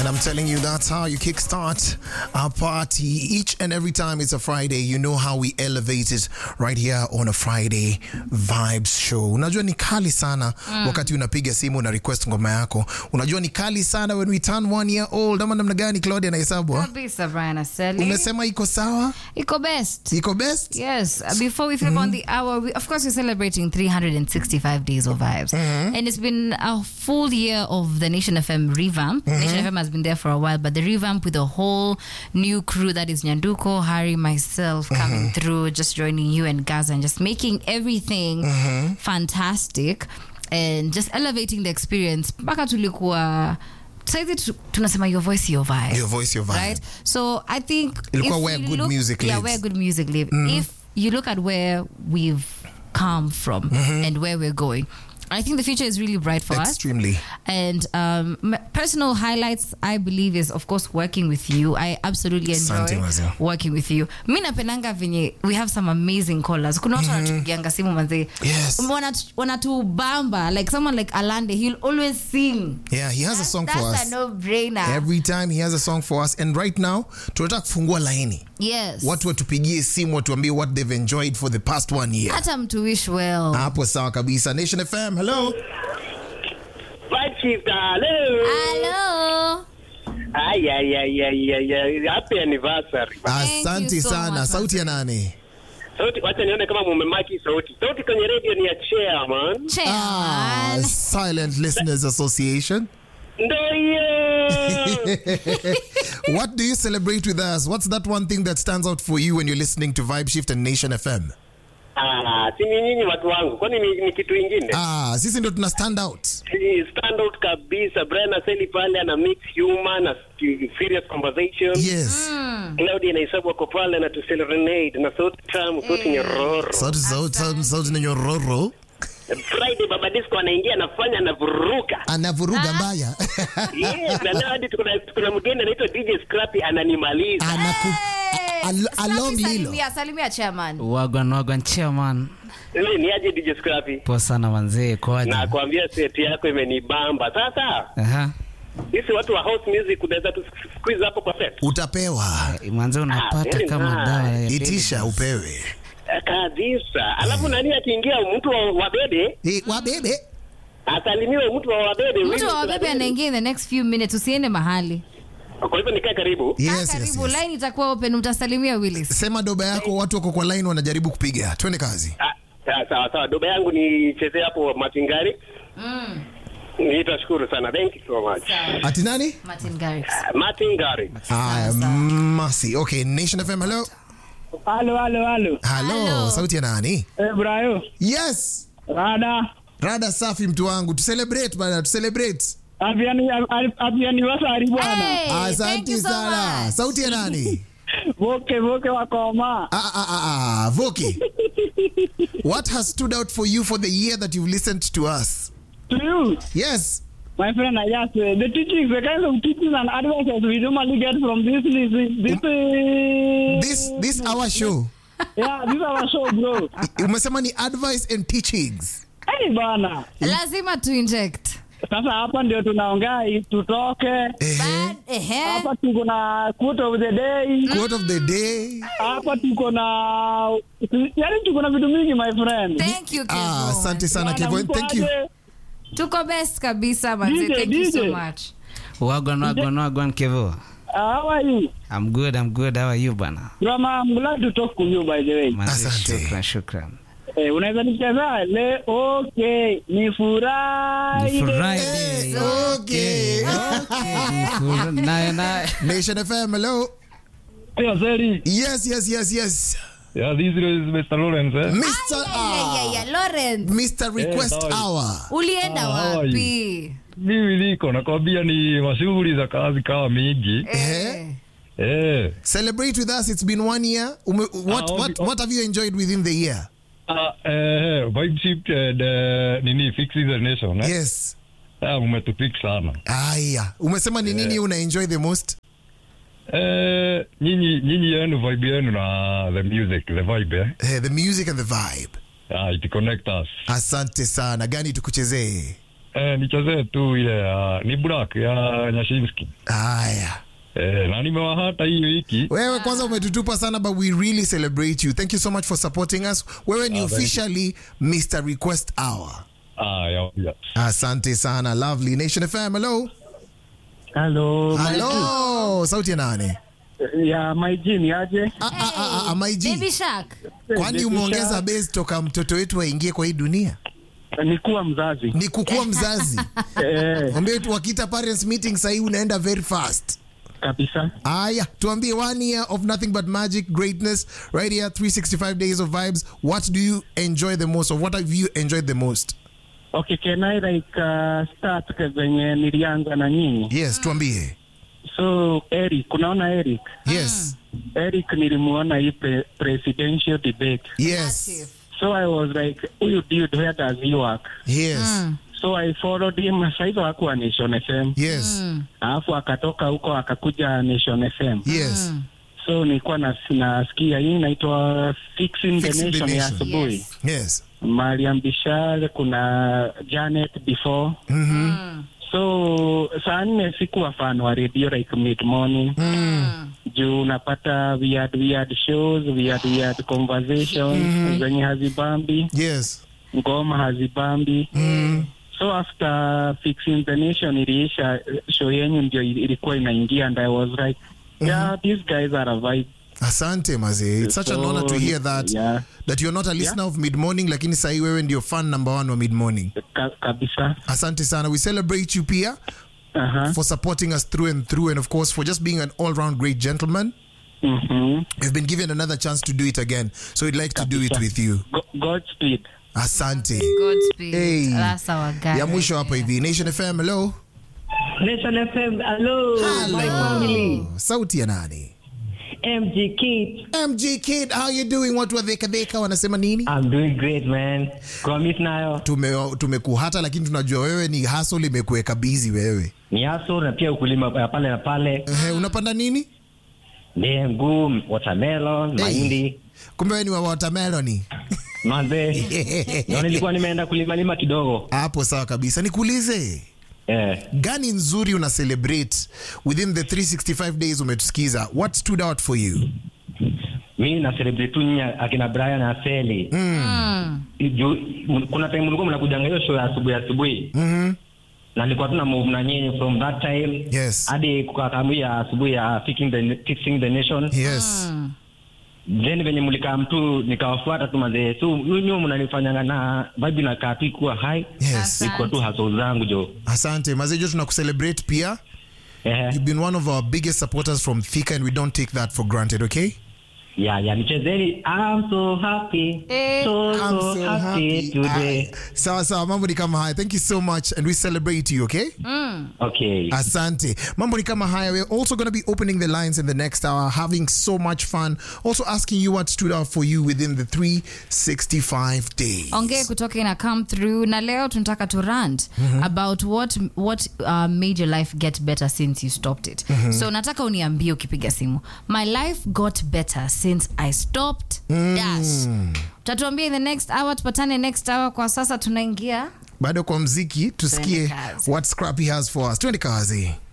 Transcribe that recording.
And I'm telling you, that's how you kickstart our party. Each and every time it's a Friday, you know how we elevate it right here on a Friday Vibes Show. Unajua ni kali sana wakati unapiga simu na request ngoma yako. Unajua ni kali sana when we turn one year old. Ama namna gani Claudia na hesabu? kabisa Brian Aseli. Umesema iko sawa? iko best Iko best? Yes, uh, before we flip on the hour, we, of course, we're celebrating 365 days of vibes. And it's been a full year of the Nation FM revamp. Nation FM has been there for a while, but the revamp with a whole new crew that is Nyanduko, Harry, myself coming through, just joining you and Gaza and just making everything fantastic and just elevating the experience. Mpaka tulikuwa saizi tu- tunasema your voice your vibe Your voice, your vibe. right so i think Ilikuwa if where you good look- music yeah lives. where good music live if you look at where we've come from and where we're going i think the future is really bright for us Extremely. and um, m- personal highlights i believe is of course working with you i absolutely enjoy Asante, Mazee. working with you mi napendanga venye we have some amazing callers kuna watu wanatupigianga simu manzee Yes. Wanatu- wanatubamba like someone like alande he'll always sing Yeah, he has a song That's for a us. no-brainer Every time he has a song for us. And right now, tunataka kufungua laini. yes Watu watupigie simu watuambie what they've enjoyed for the past one year. hata mtu wish well hapo sawa kabisa nation fm hello Vibe Shift, hello. Hello. Ay, ay, ay, ay, ay, ay. Happy anniversary. Thank asante you so sana much, sauti ya nani Sauti, wacha nione kama mumemaki sauti. Sauti kwenye radio ni ya chairman. ah, Chairman. silent listeners association Ndo hiyo. what do you celebrate with us what's that one thing that stands out for you when you're listening to vibe shift and nation fm Ah, si ni nyinyi watu wangu. Kwani ni, ni kitu ingine? ah, sisi ndo tuna stand out Si Stand out kabisa. Brian Aseli pale ana mix humor na serious conversation. yes Claudia na Isabu wako pale na tuserenade na sauti tamu, sauti nyororo. sauti sauti sauti sauti na nyororo Friday Baba Disco anaingia anafanya anavuruka. anavuruga mbaya Yes, na leo hadi tuko na- tuko na mgeni anaitwa DJ Scrappy ananimaliza. anaku Hey, al- along Scrappy, lilo salimia, salimia chairman. wagwan wagwan chairman Ile ni aje DJ Scrappy? poa sana manzee kwaje Na kuambia seti yako imenibamba. Sasa Aha. sisi watu wa house music unaweza tu squeeze hapo kwa set. utapewa manze unapata very kama nice. dawa ya itisha upewe Eh, Kabisa. Alafu nani akiingia mtu wa wabebe Eh, wabebe asalimiwe mtu wa wabebe. mtu wa wabebe anaingia in the next few minutes usiende mahali Kwa hivyo nikae karibu. Kaa yes, yes, karibu yes. line itakuwa open utasalimia willis sema doba yako watu wako kwa line wanajaribu kupiga twende kazi Ah, sawa sawa sawa. Doba yangu nichezee hapo Matingari. Nitashukuru sana. Thank you so much. ati nani martin garrix Matingari. Aya, sawa. masi okay nation fm hello Halo, halo, halo. halo Hello. sauti ya nani Eh, Brayo. yes Rada. rada safi mtu wangu tucelebrate bana tucelebrate Happy anni- happy anniversary bwana. Hey, thank asante you so sana much. sauti ya nani Voke, voke wakoma. ah, ah, ah, ah. voki what has stood out for you for the year that you've listened to us To you, yes my friend, I just, uh, the teachings, the kind of teachings and advices we normally get from this, this, this, uh, this this our show yeah, this our show, bro. umesema ni advice and teachings Hey, bana. lazima tu inject Sasa hapa ndio tunaongea hii, tutoke. Ehe. Bad, ehe. Hapa tuko na quote of the day. quote of the day Hapa tuko na, yaani tuko na vitu mingi, my friend. thank you Kevo. ah, asante sana Bana, Kevo. mko thank you aje? tuko best kabisa manzi DJ, thank you so DJ. much wagwan wagwan wagwan kevo Ah, How are you? i'm good i'm good how are you bana Rama, I'm glad to talk to you by the way. manze Asante. shukran shukran Eh, unaweza nicheza le okay, ni furahi. Ni Friday. okay Ni fura- naye naye nation fm hello Yeah, Zeri. yes yes yes yes Yeah, this is Mr. Lawrence. Eh? mr Yeah, ah, yeah, yeah. Lawrence mr request sorry. hour ulienda Ah, how are wapi Mimi niko nakwambia ni mashughuli za kazi kawa mingi. Eh. Eh. celebrate with us it's been one year Ume, what, okay. what, what have you enjoyed within the year Ah, eh, vibe shift and uh, nini fix the nation. Eh? yes Ah, umetupik sana. aya umesema ni nini una enjoy the most Eh, nyinyi nyinyi yenu vibe yenu na the music, the vibe eh. Eh, the music and the vibe Ah, it connect us. asante sana gani tukuchezee eh, nichezee tu ile ya ni Black ya Nyashinski. haya Eh, na nimewahata hii wiki. wewe kwanza umetutupa sana but we really celebrate you thank you so much for supporting us wewe ni Ah, thank you. officially mr request hour Ah, ya, ya. asante sana lovely nation fm hello Hello. hello sauti ya nani Ya my jini aje? Ah, ah, ah, ah, my G. Baby Shark. kwani umeongeza base toka mtoto wetu aingie kwa hii dunia Ni kuwa mzazi. ni kukuwa mzazi Eh, ambie tu wakita parents meeting sahii unaenda very fast kabisa. aya tuambie one year of nothing but magic greatness right here 365 days of vibes what do you enjoy the most or what have you enjoyed the most Okay, can I like uh, start venye nilianza na nyinyi? yes tuambie So Eric, unaona Eric? yes Eric nilimuona hii pre presidential debate. yes So I was like, huyu dude, where does he work? yes So I followed him. Saizo hakuwa Nation FM. yes Alafu akatoka huko akakuja Nation FM. yes So nilikuwa nas, nasikia hii inaitwa Fixing the Fixing the Nation ya Nation. asubuhi. Yes. yes Mariam Bishar, kuna Janet before. So saa nne sikuwa fan wa radio like mid morning juu unapata weird weird shows weird weird conversations zenye hazibambi yes ngoma hazibambi so after fixing the nation iliisha show yenyu ndio ilikuwa inaingia and i was like yeah these guys are a vibe asante mazee it's such an So, honor to hear that yeah. that you're not a listener of mid morning lakini sahii wewe ndio fan number one wa mid morning Ka kabisa asante sana we celebrate you pia uh-huh. for supporting us through and through and of course for just being an all-round great gentleman mm-hmm. you've been given another chance to do it again so we'd like to do it Kabisa. with you Go Godspeed. asante Godspeed. Hey. That's our guy. ya mwisho hapa hivi nation fm hello Nation FM, hello, my family. sauti ya nani MG Kid. mg kid how you doing watu wa dhekadheka wanasema nini I'm doing great, man. Promise nayo. Tume- tumekuhata lakini tunajua wewe ni hasol imekuweka bizi wewe Ni haso na pia ukulima ya pale na pale. Ehe, unapanda nini Dengu, watermelon, Hey. mahindi. kumbe wewe ni wa watermeloni Manze. Na nilikuwa nimeenda kulima lima kidogo. hapo sawa kabisa nikuulize Eh. gani nzuri una celebrate within the 365 days umetusikiza what stood out for you Mimi na celebrate tu nyinyi akina Brian na Seli. Mm. Ju- m- kuna time mlikuwa mnakujanga hiyo show ya asubuhi asubuhi. Mhm. Na nilikuwa tuna move na nyinyi from that time. Yes. Hadi kukakamia asubuhi ya fixing the, fixing the nation. yes then venye mlikaa mtu nikawafuata tu mazee so nyuo mnanifanyanga na vibe nakaa tu ikuwa hai yes iko tu haso zangu jo asante mazejo tunakucelebrate pia Ehe. you've been one of our biggest supporters from thika and we don't take that for granted okay ya ya nichezeni I'm so happy Eh. so, I'm so, so happy, happy. today Aye. sawa sawa mambo ni kama haya thank you so much and we celebrate you okay okay asante mambo ni kama haya we're also going to be opening the lines in the next hour having so much fun also asking you what stood out for you within the 365 days ongee kutoka ina come through na leo tunataka to rant about what, what uh, made your life get better since you stopped it so nataka uniambie ukipiga simu my life got better since i stopped dash utatuambia in the next hour tupatane next hour kwa sasa tunaingia bado kwa mziki tusikie Twende kazi. what scrappy has for us twende kazi